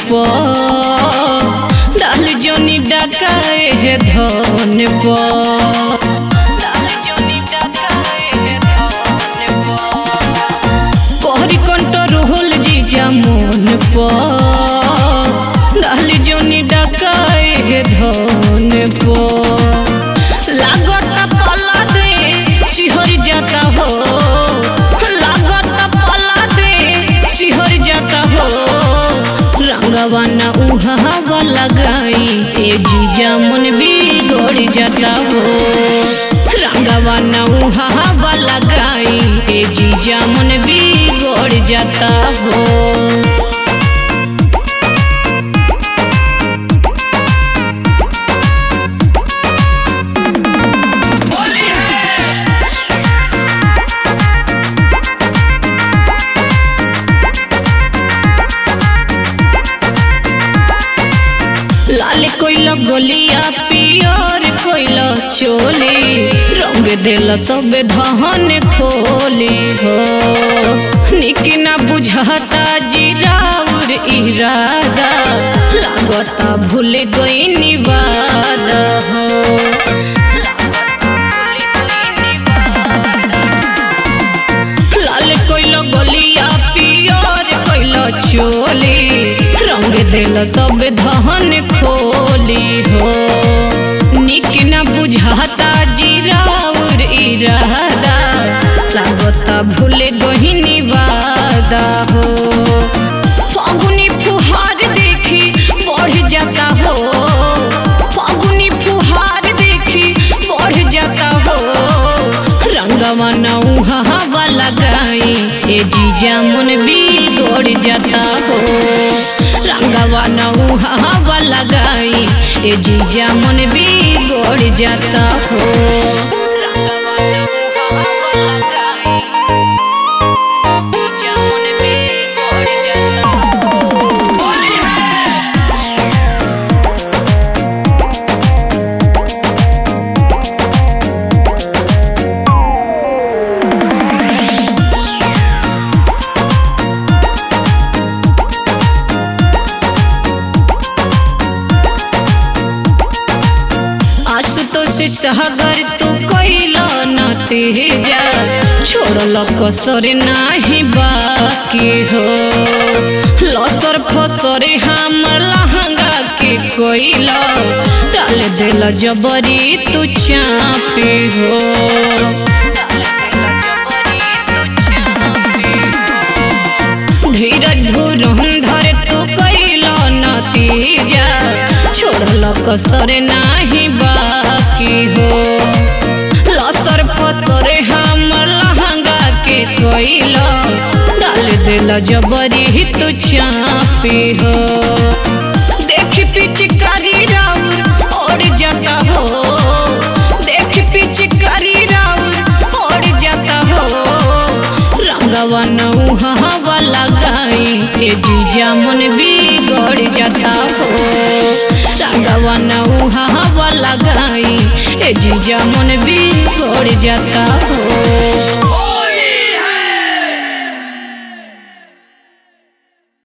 पर डाल जोनी डकाए है धन पर डाल जोनी डकाए है धन पर कोहरी कंट्रोल जीजा मोन पर डाल जोनी डकाए है धन पर लागत पला दे सिहर जाता हो लागत पला दे सिहर जाता हो रंगवाना उहावा लगाई ए जीजा मन बिगड़ जाता हो रंगवाना उहावा लगाई ए जीजा मन बिगड़ जाता हो लाल कोइला गोलिया पियर कोइला चोली रंग दिल सब धन खोली हो निक ना बुझाता जीराउर इरादा लागता भूल गई निवादा हो लाल कोइला गोलिया पियर कोइला चोली रंग दिल सब धन खोली हो निक न बुझाता जीराउर इरादा लागता भूल गहिनी वादा हो फागुनी फुहार देखी बढ़ जाता हो फागुनी फुहार देखी बढ़ जाता हो रंगवा नौहा लगाई ए जीजा मन बिगड़ जाता हो रंगवा नौहा लगाई ए जीजा मन बिगड़ जाता हो जीजा मन बिगड़ जाता हो आशुतोष सागर तू कैला न तेजा छोड़ल कसर नाही बाकी हो लसर फसर हमर लहंगा के कोइला डाल दिल जबरी तू चापी हो धीरज धुरंधर तू कैला नतीजा छोड़ल कसर नाही बाकी हो लसर फसर हमर लहंगा के कोइला डाल दिल जबरी तू चापी हो देख पिचकारी राउर और जाता हो देख पिचकारी राउर और जाता हो रंगवा नौहा लगाई ए जीजा मन बिगड़ जाता हो रंगवा नौहा लगाई ए जीजा मन बिगड़ जाता हो